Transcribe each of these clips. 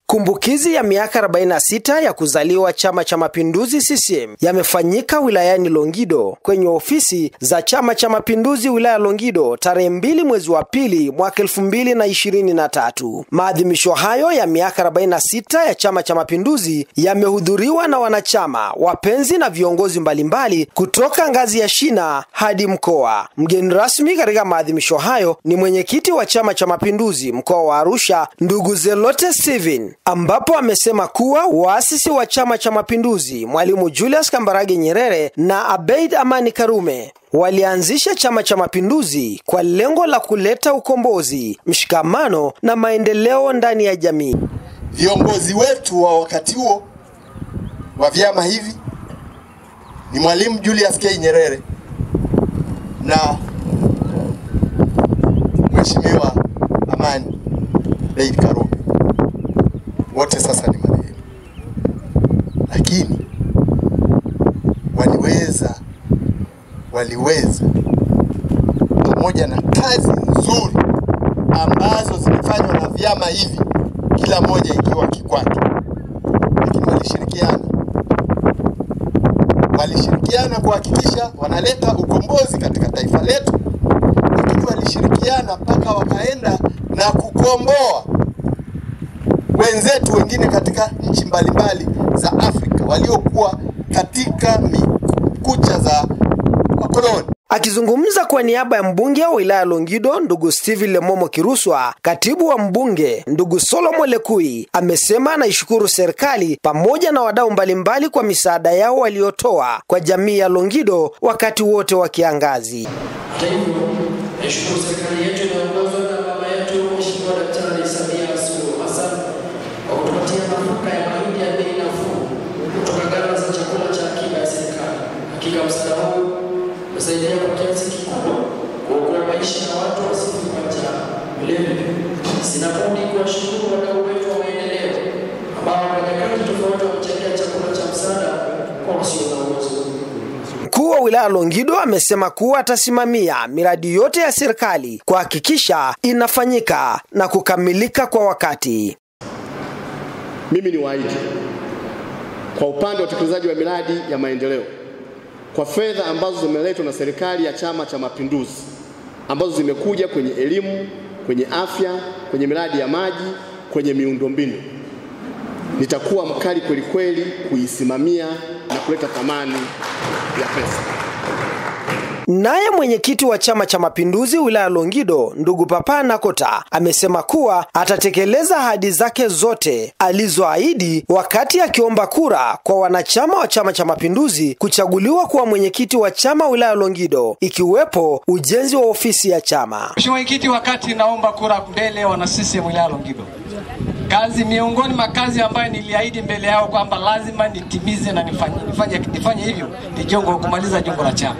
Kumbukizi ya miaka 46 ya kuzaliwa Chama cha Mapinduzi CCM yamefanyika wilayani Longido kwenye ofisi za Chama cha Mapinduzi wilaya Longido tarehe mbili mwezi wa pili mwaka 2023. Maadhimisho hayo ya miaka 46 ya Chama cha Mapinduzi yamehudhuriwa na wanachama, wapenzi na viongozi mbalimbali kutoka ngazi ya shina hadi mkoa. Mgeni rasmi katika maadhimisho hayo ni mwenyekiti wa Chama cha Mapinduzi mkoa wa Arusha, ndugu Zelote Steven ambapo amesema kuwa waasisi wa Chama cha Mapinduzi Mwalimu Julius Kambarage Nyerere na Abeid Amani Karume walianzisha Chama cha Mapinduzi kwa lengo la kuleta ukombozi, mshikamano na maendeleo ndani ya jamii. Viongozi wetu wa wakati huo wa vyama hivi ni Mwalimu Julius K. Nyerere na Mheshimiwa Amani Abeid Karume wote sasa ni marehemu, lakini waliweza waliweza pamoja na kazi nzuri ambazo zimefanywa na vyama hivi, kila moja ikiwa kikwake, lakini walishirikiana walishirikiana kuhakikisha wanaleta ukombozi katika taifa letu, lakini walishirikiana mpaka wakaenda na kukomboa wenzetu wengine katika nchi mbalimbali za Afrika waliokuwa katika kucha za wakoloni. Akizungumza kwa niaba ya mbunge wa wilaya Longido ndugu Steven Lemomo Kiruswa, katibu wa mbunge ndugu Solomo Lekui amesema anaishukuru serikali pamoja na wadau mbalimbali kwa misaada yao waliotoa kwa jamii ya Longido wakati wote wa kiangazi. Hata hivyo, naishukuru serikali yetu inayoongozwa na mama yetu Mheshimiwa Daktari Samia Suluhu Hassan kwa kutupatia mafuta ya mahindi ya bei nafuu kutoka ghala za chakula cha akiba ya serikali. Hakika msaada huu umesaidia kwa kiasi kikubwa kuokoa maisha ya watu wasife kwa njaa. Vilevile, sina budi kuwashukuru wadau wetu wa maendeleo ambao kwa nyakati tofauti wamechangia chakula cha msaada kwa wasio na uwezo. Mkuu wa wilaya Longido amesema kuwa atasimamia miradi yote ya serikali kuhakikisha inafanyika na kukamilika kwa wakati. Mimi ni waahidi kwa upande wa utekelezaji wa miradi ya maendeleo kwa fedha ambazo zimeletwa na serikali ya Chama cha Mapinduzi ambazo zimekuja kwenye elimu, kwenye afya, kwenye miradi ya maji, kwenye miundombinu, nitakuwa mkali kweli kweli kuisimamia na kuleta thamani ya pesa. Naye mwenyekiti wa Chama cha Mapinduzi wilaya Longido ndugu Papa Nakota amesema kuwa atatekeleza ahadi zake zote alizoahidi wakati akiomba kura kwa wanachama wa Chama cha Mapinduzi kuchaguliwa kuwa mwenyekiti wa chama wilaya Longido, ikiwepo ujenzi wa ofisi ya chama. Mheshimiwa Mwenyekiti, wakati naomba kura mbele wana CCM wilaya Longido, kazi miongoni mwa kazi ambayo niliahidi mbele yao kwamba lazima nitimize na nifanye, nifanye, nifanye hivyo ni jongo kumaliza jongo la chama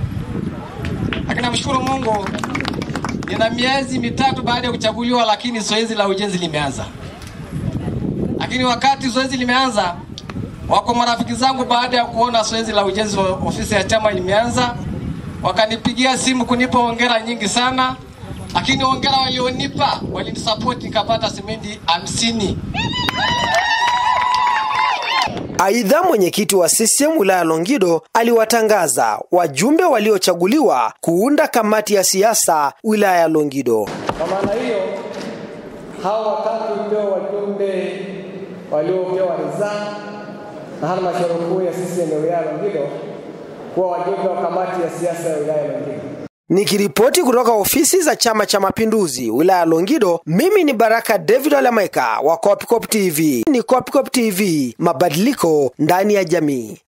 lakini namshukuru Mungu, nina miezi mitatu baada ya kuchaguliwa, lakini zoezi la ujenzi limeanza. Lakini wakati zoezi limeanza, wako marafiki zangu, baada ya kuona zoezi la ujenzi wa ofisi ya chama limeanza, wakanipigia simu kunipa hongera nyingi sana, lakini hongera walionipa walinisapoti, nikapata simenti hamsini. Aidha, mwenyekiti wa CCM wilaya Longido aliwatangaza wajumbe waliochaguliwa kuunda kamati ya siasa wilaya ya Longido. Kwa maana hiyo, hao watatu ndio wajumbe waliopewa ridhaa na halmashauri kuu ya CCM ya wilaya ya Longido kuwa wajumbe wa kamati ya siasa ya wilaya ya Longido. Nikiripoti kutoka ofisi za Chama cha Mapinduzi wilaya ya Longido, mimi ni Baraka David Alameka wa Kopikop TV. Ni Kopikop TV, mabadiliko ndani ya jamii.